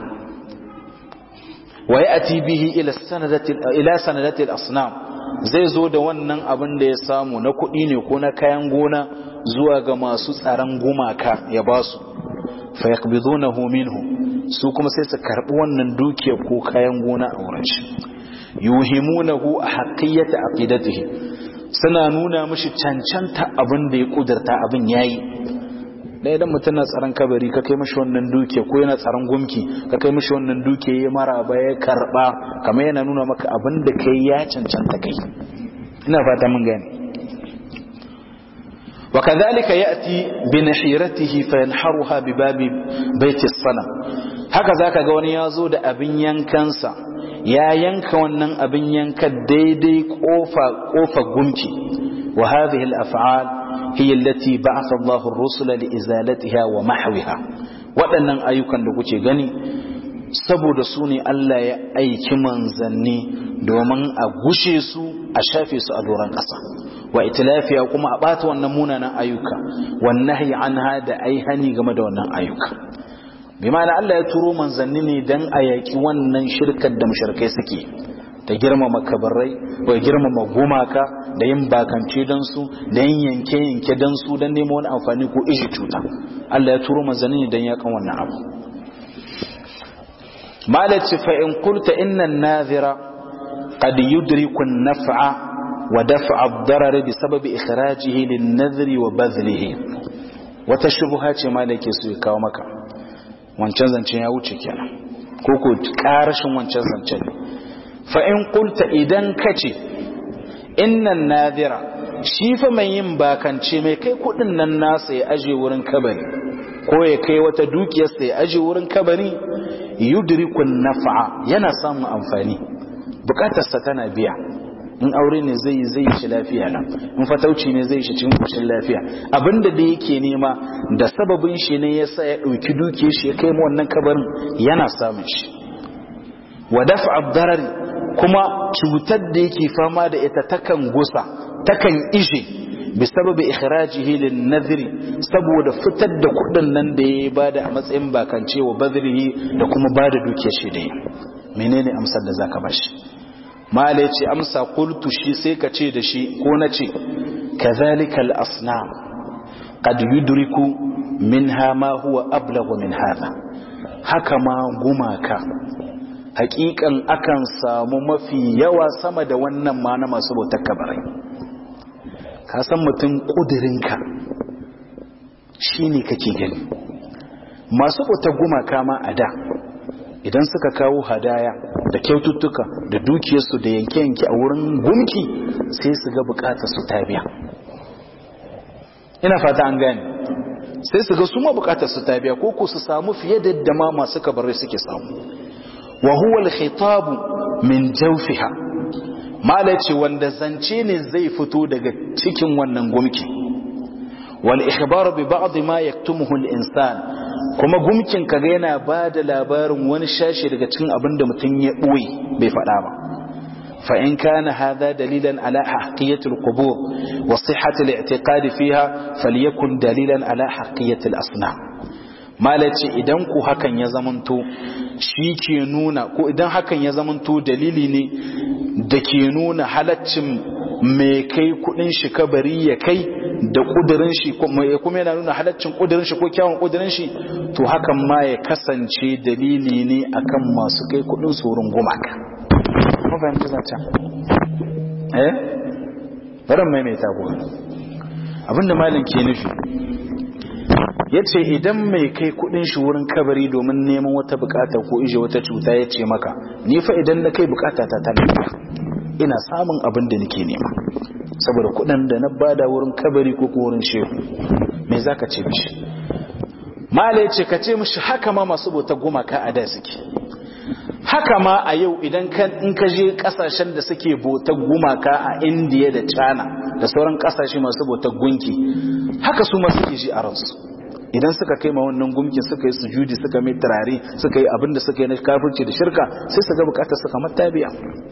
wa ya'ti bihi ila sanadati ila sanadati al-asnam zai zo da wannan abin da ya samu na kuɗi ne ko na kayan gona zuwa ga masu tsaron gumaka ya basu fa yaqbidunahu minhu su kuma sai su karbi wannan dukiya ko kayan gona a wurin shi yuhimunahu a haqqiyati aqidatihi suna nuna mishi cancanta abin da ya kudurta abin yayi da idan mutum na tsaron kabari ka kai mishi wannan dukiya ko yana tsaron gumki ka kai mishi wannan dukiya ya mara ba ya karba kamar yana nuna maka abin da kai ya cancanta kai ina fata mun gane وكذلك يأتي بنحيرته فينحرها بباب بيت الصنم هكذا كغوني يازو da abin yankansa ya yanka wannan abin yanka daidai kofa kofa gumki wa hadhihi al-af'al hiya allati ba'atha Allahu ar-rusula li izalatiha wa mahwiha waɗannan ayyukan da kuke gani saboda su ne Allah ya aiki manzanni domin a gushe su a shafe su a doron ƙasa wa itilafiya kuma a ɓata wannan munanan ayyuka wannan anha da ai hani game da wannan ayyuka bi ma'ana Allah ya turo manzanni ne dan a yaƙi wannan shirkar da mushrikai suke ta girmama kabarai ko girmama gumaka da yin bakance dan su da yin yanke yanke dan su dan nemo wani amfani ko ishi cuta Allah ya turo manzanni ne dan yakan wannan abu malaci fa in qulta inna an-nadhira qad yudriku an-naf'a ودفع الضرر بسبب إخراجه للنذر وبذله وتشبهات ما لك سوى كاومك wancan zancen ya wuce kenan ko ko karashin wancan zancen fa in qulta idan kace innan nadira shi fa mai yin bakance mai kai kudin nan nasa ya aje wurin kabari ko ya kai wata dukiyar sa ya aje wurin kabari yudrikun naf'a yana samun amfani bukatarsa tana biya in aure ne zai zai shi lafiya nan in fatauci ne zai shi cikin kushin lafiya abinda da yake nema da sababin shi ne yasa ya dauki duke shi ya kai mu wannan kabarin yana samun shi wa daf'a darari kuma cutar da yake fama da ita takan gusa takan ishe bi sababi ikhrajihi lin nadhri saboda fitar da kudin nan da ya bada a matsayin bakance wa badrihi da kuma bada duke shi da menene amsar da zaka bashi mala ce amsa qultu shi sai ka ce da shi ko na ce kadhalika al asnam qad yudriku minha ma huwa ablaghu min hadha haka ma gumaka hakikan akan samu mafi yawa sama da wannan ma na masu bautar kabarai ka san mutum ƙudurinka shi ne kake gani masu bautar gumaka ma a da idan suka kawo hadaya da kyaututtuka da dukiyarsu da yanke-yanke a wurin gumki sai su ga bukatar su ta biya ina fata an gane sai su ga su ma bukatar su ta biya ko ku su samu fiye da yadda ma masu kabarai suke samu wa huwa al-khitab min jawfiha mala ce wanda zance ne zai fito daga cikin wannan gumki wal ikhbar bi ba'd ma yaktumuhu al-insan kuma gumkin kaga yana bada labarin wani shashi daga cikin abinda mutum ya boye bai faɗa ba fa in kana hadha dalilan ala haqiqati al-qubur wa sihhati al-i'tiqad fiha falyakun dalilan ala haqiqati al-asnam malaci idan ku hakan ya zamanto shi ke nuna ko idan hakan ya zamanto dalili ne da ke nuna halaccin mai kai kudin shi kabari ya kai da kudirin shi kuma yana nuna halaccin kudirin shi ko kyawun kudirin shi to hakan ma ya kasance dalili ne akan masu kai kudin tsoron gumaka kuma fahimci zancen eh barin maimaita ku abinda malin ke nufi ya ce idan mai kai kudin shi wurin kabari domin neman wata bukata ko ije wata cuta ya ce maka ni fa idan na kai bukata ta talaka ina samun abin da nake nema saboda kudin da na bada wurin kabari ko wurin shehu me zaka ce mishi mala ya ce ka ce mishi haka ma masu bautar gumaka a da suke haka ma a yau idan in ka je kasashen da suke bautar gumaka a indiya da china da sauran kasashe masu bautar gunki haka su ma suke ji a ransu idan suka kai ma wannan gumkin suka yi sujudi suka mai turare suka yi abinda suka yi na kafirci da shirka sai su ga bukatar suka matabiya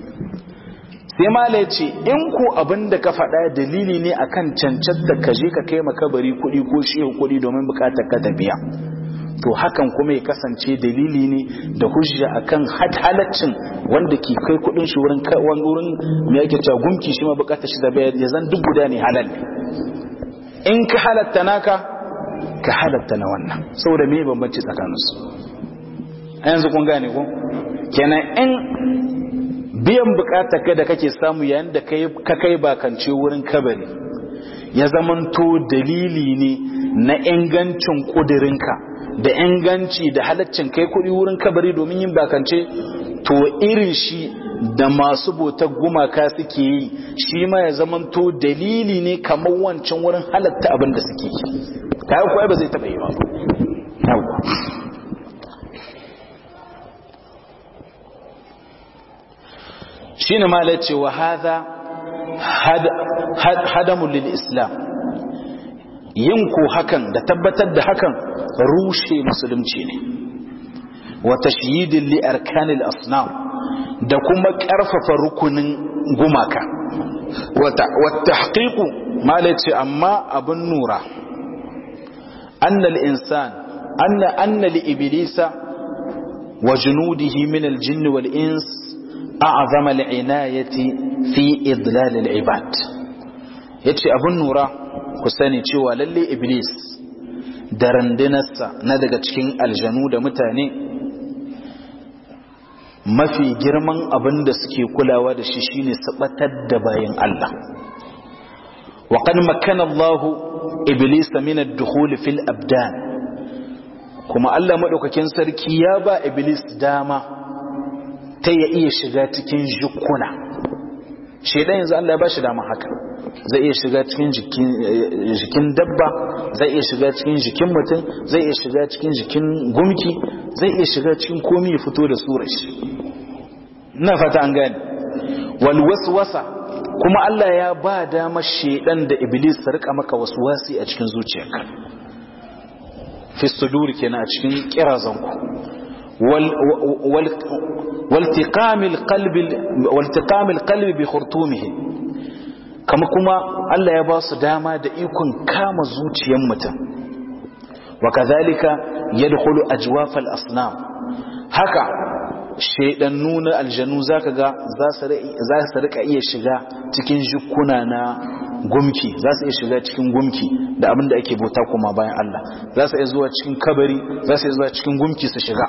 sai mala ya ce in ko abinda ka faɗa dalili ne akan cancanta ka je ka kai makabari kuɗi ko shehu kuɗi domin bukatar ka tabiya to hakan kuma ya kasance dalili ne da hujja akan halaccin wanda ke kai kuɗin shi wurin wurin me yake cewa gumki shi ma bukatar shi da ya zan duk guda ne halal in ka halatta naka ka halatta na wannan saboda me bambanci tsakaninsu a yanzu kun gane ko kenan in biyan bukatar ka da kake samu yayin da ka kai bakance wurin kabari ya zamanto dalili ne na ingancin kudirinka da inganci da halaccin kai kudi wurin kabari domin yin bakance to irin shi da masu botar gumaka suke yi shi ma ya zamanto dalili ne kamar wancan wurin halatta abin da suke yi kayan kuwa ba zai taɓa yi ba yawwa shi ne mala ce wa haza hadamun lil islam yin ko hakan da tabbatar da hakan rushe musulunci ne wa tashyidin li arkanil asnam da kuma ƙarfafa rukunin gumaka wata haƙiƙu mala ce amma abin nura أن الإنسان أن أن لإبليس وجنوده من الجن والإنس أعظم العناية في إضلال العباد yace abun nura ku sani cewa lalle iblis da randunarsa na daga cikin aljanu da mutane mafi girman abin da suke kulawa da shi shine sabatar da bayan Allah wa qad makkana Allahu iblisa min ad-dukhul fil abdan kuma Allah madaukakin sarki ya ba iblis dama ta ya iya shiga cikin jikuna shedan yanzu Allah ya ba shi dama haka zai iya shiga cikin jikin dabba zai iya shiga cikin jikin mutum zai iya shiga cikin jikin gumki zai iya shiga cikin komi ya fito da surar shi ina fata an gane wal waswasa kuma Allah ya ba dama shedan da iblis su rika maka waswasi a cikin zuciyarka fi sudur kenan a cikin kirazanku wal والتقام القلب والتقام القلب بخرطومه kama kuma Allah ya ba su dama da ikon kama zuciyar mutum wa kazalika yadkhulu ajwafal asnam haka shaidannu na aljanu zaka ga za su rika iya shiga cikin jikuna na gumki za su iya shiga cikin gumki da abin da ake bauta kuma bayan Allah za su iya zuwa cikin kabari za su iya zuwa cikin gumki su shiga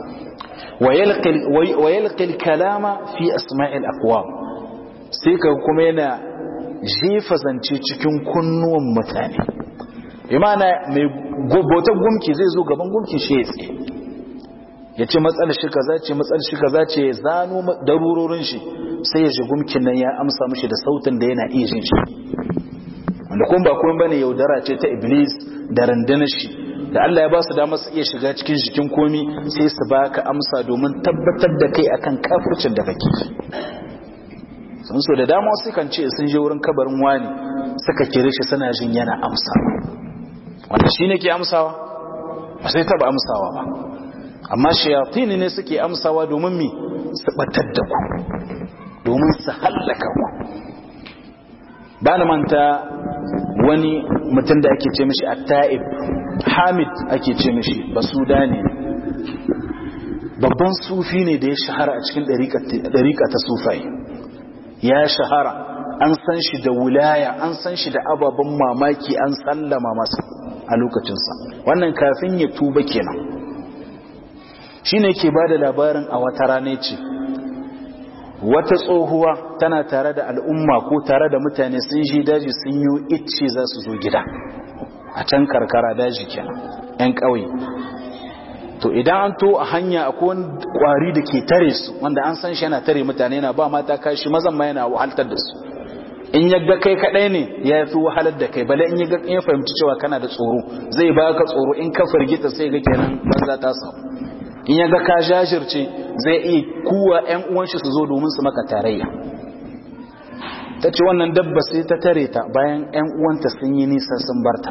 wa yalqil kalama fi asma'il aqwam sai ka kuma yana jefa zance cikin kunnuwan mutane imana mai bautar gumki zai zo gaban gumki shi ya tsaye ya ce matsalar shi kaza ce matsalar shi kaza ce ya zano darurorin shi sai ya ji gumkin nan ya amsa mishi da sautin da yana iya jin shi wanda kuma ba kuma bane yaudara ce ta iblis da randanar shi da Allah ya ba su damar su iya shiga cikin jikin komi sai su baka amsa domin tabbatar da kai akan kafircin da kake sun so da dama wasu kan ce sun je wurin kabarin wani suka kire shi suna jin yana amsa wanda shi ne ke amsawa ba sai taba amsawa ba amma shayatini ne suke amsawa domin mi su batar da ku domin su hallaka ku ba na manta wani mutum da ake ce mishi at-ta'ib hamid ake ce mishi basudani babban sufi ne da ya shahara a cikin ɗariƙa ta sufai ya shahara an san shi da wulaya an san shi da ababen mamaki an sallama masa a lokacinsa wannan kafin ya tuba kenan shi ne ke ba da labarin a wata rana ce wata tsohuwa tana tare da al'umma ko tare da mutane sun shi daji sun yi icce za su zo gida a can karkara daji kenan 'yan ƙauye to idan an to a hanya akwai wani kwari da ke tare su wanda an san shi yana tare mutane yana ba mata kashi mazan ma yana wahaltar da su in ya ga kai kadai ne ya fi wahalar da kai bale in ya ga in ya fahimci cewa kana da tsoro zai ba ka tsoro in ka firgita sai ga kenan banza ta samu in ya ga ka jajirce zai iya kuwa yan uwan shi su zo domin su maka tarayya ta ce wannan dabba sai ta tare ta bayan yan uwanta sun yi nisa sun barta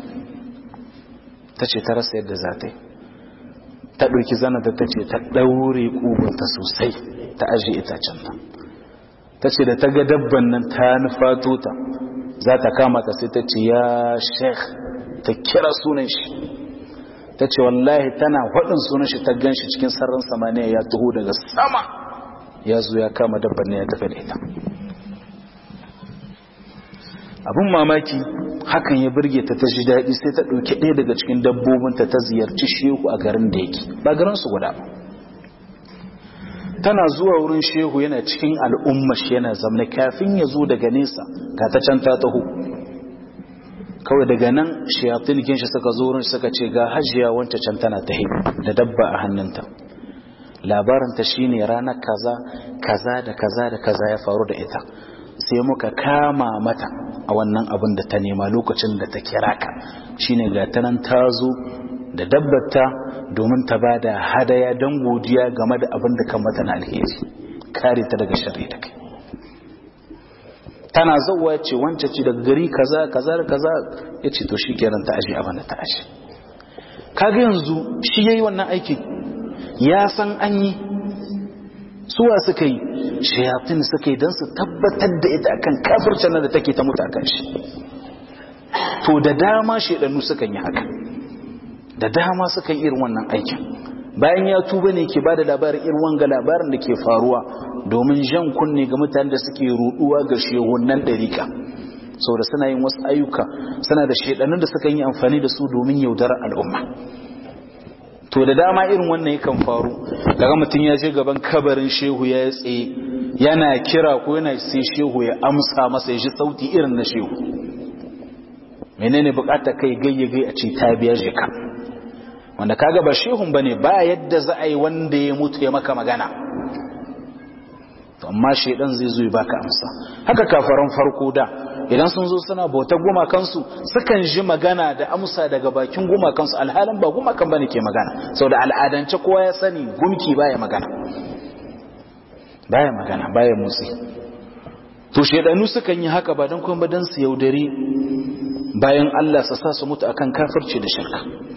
ta ce ta rasa yadda za ta yi ta ɗauki zanata ta ce ta ɗaure ƙugunta sosai ta ajiye itacen nan ta ce da ta ga dabban nan ta nufato ta za ta kama ta sai ta ce ya sheikh ta kira sunan shi ta ce wallahi tana faɗin sunan shi ta gan shi cikin sararin samaniya ya taho daga sama ya zo ya kama dabban ne ya tafi da ita abin mamaki hakan ya birge ta ta ji daɗi sai ta ɗauki ɗaya daga cikin dabbobinta ta ziyarci shehu a garin da yake ba garinsu guda ba tana zuwa wurin shehu yana cikin al'umma shi yana zamna kafin ya zo daga nesa ga ta can ta taho kawai daga nan shayatin shi suka zo wurin suka ce ga hajiya wanta can tana ta da dabba a hannunta labarinta shine ranar kaza kaza da kaza da kaza ya faru da ita sai muka kama mata a wannan abin da ta nema lokacin da ta kira ka shine ga ta nan ta zo da dabbata domin ta ba da hadaya don godiya game da abin da kan mata na alheri kare ta daga shari da kai tana zauwa ce wance ce daga gari kaza kaza da kaza ya ce to shi kenan ta aji abin da ta aji kaga yanzu shi yayi wannan aikin ya san an yi suwa suka yi shayatin suka yi don su tabbatar da ita akan kafircin da take ta mutu akan shi to da dama shaidannu sukan yi haka da dama sukan irin wannan aikin bayan ya tuba ne ke bada labarin irin wanga labarin da ke faruwa domin jan kunne ga mutanen da suke ruduwa ga shehunan dariƙa saboda suna yin wasu ayyuka suna da shaidannun da sukan yi amfani da su domin yaudarar al'umma to da dama irin wannan yakan faru daga mutum ya je gaban kabarin shehu ya tsaye yana kira ko yana sai shehu ya amsa masa ya ji sauti irin na shehu menene bukata kai gayyagai a ce ta biya jika wanda kaga ba shehun bane ba yadda za a yi wanda ya mutu ya maka magana to amma shedan zai zo ya baka amsa haka kafaran farko da idan sun zo suna bauta gumakansu sukan ji magana da amsa daga bakin gumakansu alhalin ba gumakan bane ke magana sau da al'adance kowa ya sani gumki baya magana baya magana baya motsi to shedanu sukan yi haka ba don kuma don su yaudari bayan Allah su sa su mutu akan kafirci da shirka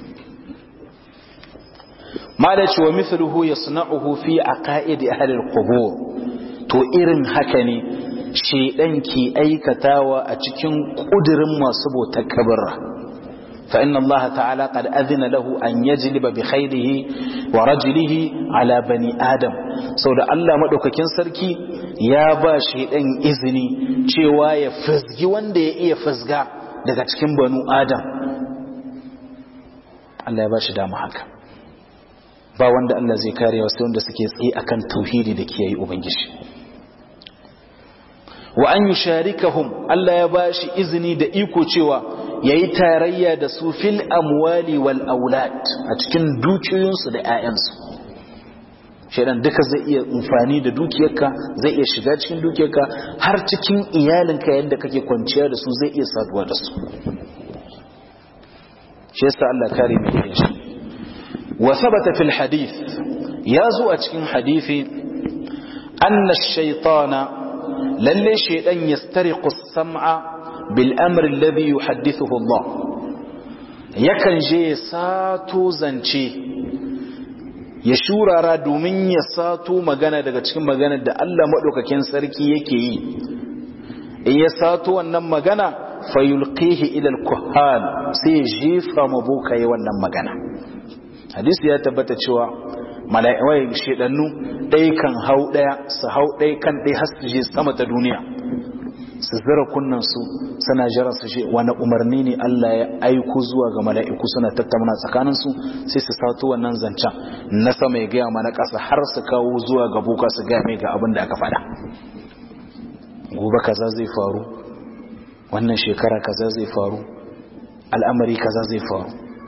malaci wa mithluhu yasna'uhu fi aqaidi ahli al-qubur to irin haka ne shedan ke aikatawa a cikin kudirin masu bautar kabarra fa inna Allah ta'ala qad adhina lahu an yajliba bi khayrihi wa rajlihi ala bani adam saboda Allah madaukakin sarki ya ba shedan izini cewa ya fizgi wanda ya iya fizga daga cikin banu adam Allah ya ba shi dama haka ba wanda Allah zai kare wasu wanda suke tsaye akan tauhidi da kiyaye ubangiji wa an yusharikahum Allah ya bashi izini da iko cewa yayi tarayya da su fil amwali wal aulad a cikin dukiyoyinsu da ƴaƴansu shedan duka zai iya amfani da dukiyarka zai iya shiga cikin dukiyarka har cikin iyalinka yadda kake kwanciya da su zai iya saduwa da su shi yasa Allah kare mu yin shi wa thabata fil hadith ya zo a cikin hadisi anna ash-shaytana lalle shaydan yastariqu as-sam'a bil amri alladhi yuhaddithuhu Allah yakan je sato zance ya shurara domin ya sato magana daga cikin maganar da Allah madaukakin sarki yake yi in ya sato wannan magana fayulqihi ila al-kuhan sai jefa mabuka yi wannan magana hadisi ya tabbata cewa mala'ikai shedannu dai kan hau daya su hau dai kan dai har su je sama ta duniya su zira kunnan su suna jira su je wani umarni ne Allah ya aiko zuwa ga mala'iku suna tattauna tsakanin su sai su sato wannan zancen na sama ya gaya mana ƙasa har su kawo zuwa ga buka su gaya mai ga abin da aka faɗa gobe kaza zai faru wannan shekara kaza zai faru al'amari kaza zai faru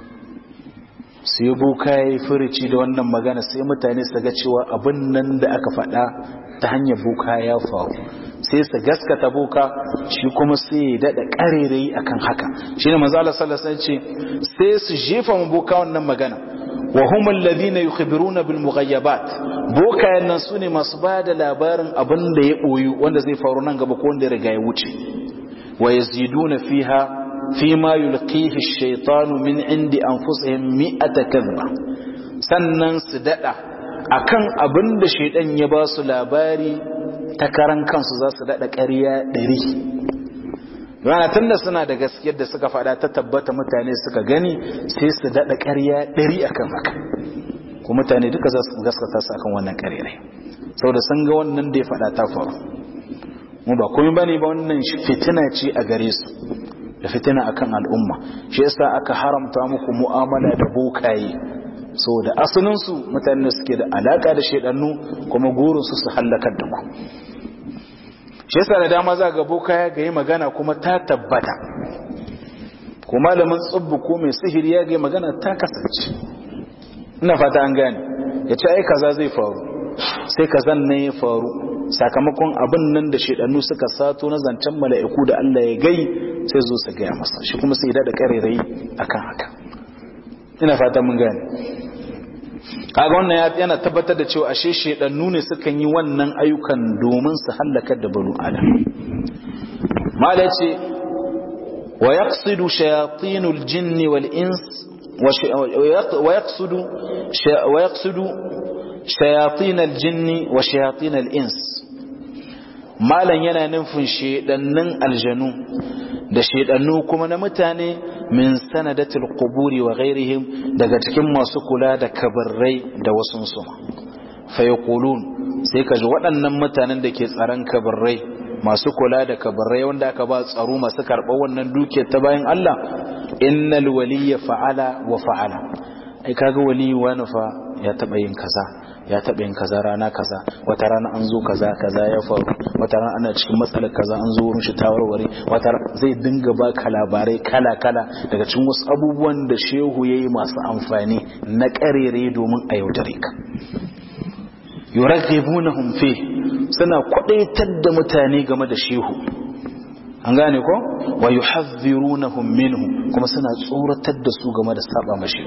sai boka ya yi furici da wannan magana sai mutane su ga cewa abin nan da aka faɗa ta hanyar boka ya faru sai su gaskata boka shi kuma sai ya daɗa ƙarerai akan haka shi ne mazala salasa ce sai su jefa mu boka wannan magana wa hum alladhina yukhbiruna bil mughayyabat boka yannan su ne masu ba da labarin abin da ya ɓoyu wanda zai faru nan gaba ko wanda ya riga ya wuce ويزيدون فيها فيما يلقيه الشيطان من عند أنفسهم مئة كذبة sannan su daɗa akan abin da shaidan ya ba su labari ta karan kansu za su daɗa ƙarya ɗari rana tun da suna da gaskiyar da suka faɗa ta tabbata mutane suka gani sai su daɗa ƙarya ɗari akan haka ko mutane duka za su gaskata su akan wannan ƙarya saboda sun ga wannan da ya faɗa ta faru mu ba komai bane ba wannan fitina ce a gare su da fitina akan al'umma shi yasa aka haramta muku mu'amala da bokaye saboda asalin su mutanen da suke da alaka da shedannu kuma gurin su su halakar da ku shi yasa da dama za ga bokaya ga yi magana kuma ta tabbata ko malamin tsubbu ko mai sihiri ya ga magana ta kasance ina fata an gane ya ce ai kaza zai faru sai kazan ne ya faru sakamakon abin nan da shaidannu suka sato na zancen mala'iku da Allah ya gai sai zo su gaya masa shi kuma sai da karerai akan haka ina fata mun gane kaga wannan yana tabbatar da cewa ashe shaidannu ne sukan yi wannan ayyukan domin su halakar da banu adam mala ce wa yaqsidu shayatinul jinni wal ins ويقصد ويقصد شياطين الجن وشياطين الإنس مالا yana nufin shedannin aljanu da shedannu kuma na mutane min sanadatul quburi wa ghairihim daga cikin masu kula da kabarrai da wasun su fa yaqulun sai kaji waɗannan mutanen da ke tsaron kabarrai masu kula da kabarrai wanda aka ba tsaro masu karɓar wannan dukiyar ta bayan Allah innal waliyya fa'ala wa fa'ala ai kaga wali wani fa ya taba yin kaza ya taba yin kaza rana kaza wata rana an zo kaza kaza ya faru wata rana ana cikin matsalar kaza an zo wurin shi tawarware wata zai dinga baka labarai kala kala daga cikin wasu abubuwan da shehu yayi masu amfani na karere domin a yaudare ka yuraghibunahum fi suna kwadaitar da mutane game da shehu an gane ko wa yuhadhdhirunahum minhu kuma suna tsoratar da su game da saba mashi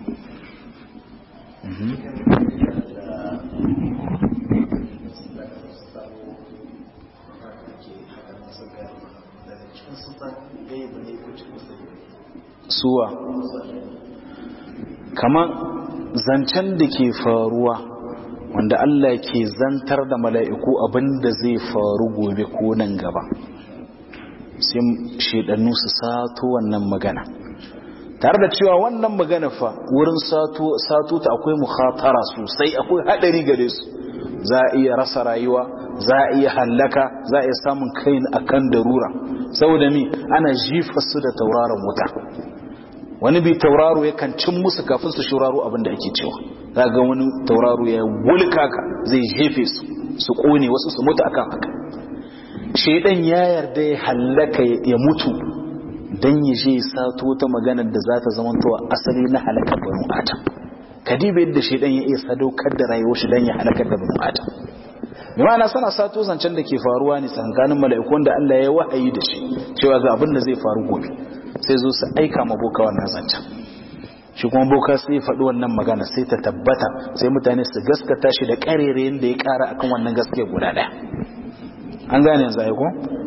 suwa kamar zancen da ke faruwa wanda Allah ke zantar da mala'iku abinda zai faru gobe ko nan gaba sai shedannu su sato wannan magana tare da cewa wannan magana fa wurin sato ta akwai mukhatara sosai akwai hadari gare su za a iya rasa rayuwa za a iya hallaka za a iya samun kai akan darura saboda mi ana jifa su da tauraron wuta wani bi tauraro yakan cin musu kafin su shuraro abin da ake cewa za ga wani tauraro ya wulka ka zai jefe su su kone wasu su mutu akan haka shaidan ya yarda ya hallaka ya mutu don ya je sato ta maganar da za ta zamantowa asali na halakar banu adam kadiba yadda shaidan ya iya sadaukar da rayuwar shi don ya halakar da banu adam bi ma'ana sana sato zancen da ke faruwa ne tsakanin mala'ikun da Allah ya wahayi da shi cewa ga abin da zai faru gobe sai zo su aika ma boka wannan zancen shi kuma boka sai faɗi wannan magana sai ta tabbata sai mutane su gaskata shi da ƙarerayen da ya ƙara akan wannan gaskiya guda ɗaya an gane yanzu aiko?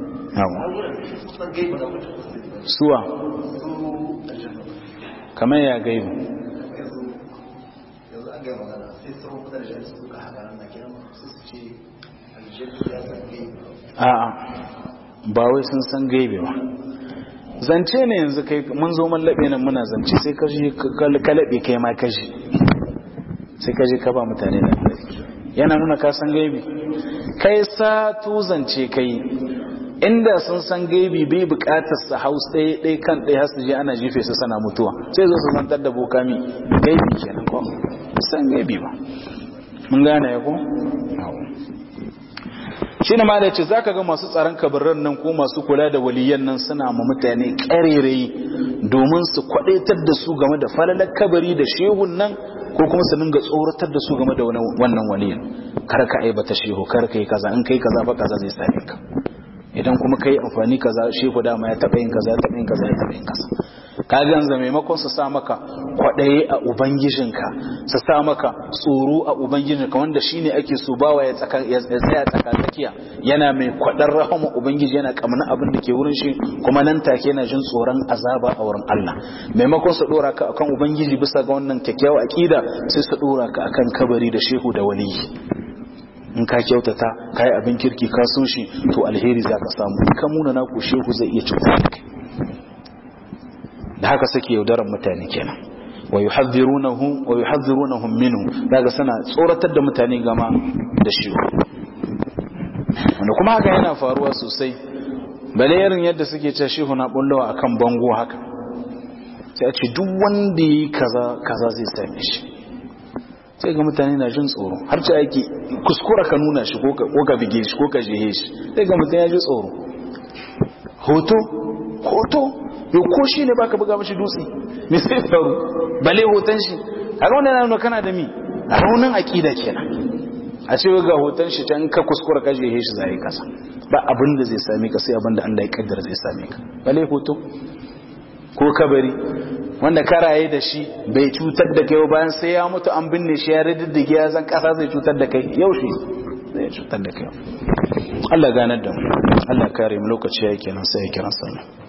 suwa kamar ya gaibu a'a ba wai sun san gaibe ba zance ne yanzu kai mun zo mun labe nan muna zance sai kashi ka labe kai ma kashi sai kashi ka ba mutane da yana nuna ka san gaibi kai sa tu zance kai inda sun san gaibi bai bukatar su haus ɗaya ɗaya kan ɗaya har su je ana jefe su sana mutuwa sai zo su zantar da bokami gaibi kenan ko san gaibi ba mun gane ya ko shi ne ma da ce za ka ga masu tsaron kabarin nan ko masu kula da waliyan nan suna ma mutane ƙarerai domin su kwaɗaitar da su game da falalar kabari da shehun nan ko kuma su dinga tsoratar da su game da wannan waliyan kar ka aibata shehu kar ka yi kaza in kai kaza ba kaza zai same ka idan kuma kai amfani kaza shehu dama ya taɓa yin kaza ya taɓa yin kaza ya taɓa yin kaza ka ganza maimakon su sa maka kwaɗaye a ubangijinka su sa maka tsoro a ubangijinka wanda shine ake so bawa ya tsaya tsaka tsakiya yana mai kwaɗar rahama ubangiji yana kamar abin da ke wurin shi kuma nan take yana jin tsoron azaba a wurin Allah maimakon su dora ka akan ubangiji bisa ga wannan kyakkyawa aqida sai su dora ka akan kabari da shehu da waliyi in ka kyautata ka yi abin kirki ka so shi to alheri za ka samu in ka muna naku shehu zai iya cutar da kai da haka suke yaudarar mutane kenan wa yuhadhdhirunahu wa yuhadhdhirunahum minhu daga sana tsoratar da mutane gama da shi wanda kuma haka yana faruwa sosai bale irin yadda suke cewa shehu na bullawa akan bango haka sai a ce duk wanda yi kaza kaza zai same shi sai ga mutane na jin tsoro har ce ake kuskura ka nuna shi ko ka bige shi ko ka jehe shi sai ga mutane ya ji tsoro hoto hoto yau ko shi ne baka buga mashi dutse me sai faru bale hoton shi a raunin na nuna kana da mi a raunin aƙida kenan a ce ga hoton shi can ka kuskura ka jehe shi zai kasa ba abin da zai same ka sai abin da Allah ya kaddara zai same ka bale hoto ko kabari wanda karaye da shi bai cutar da kai bayan sai ya mutu an binne shi ya riddige ya zan kasa zai cutar da kai yau shi zai cutar da kai Allah ganar da mu Allah kare mu lokaci yake nan sai ya kira sallah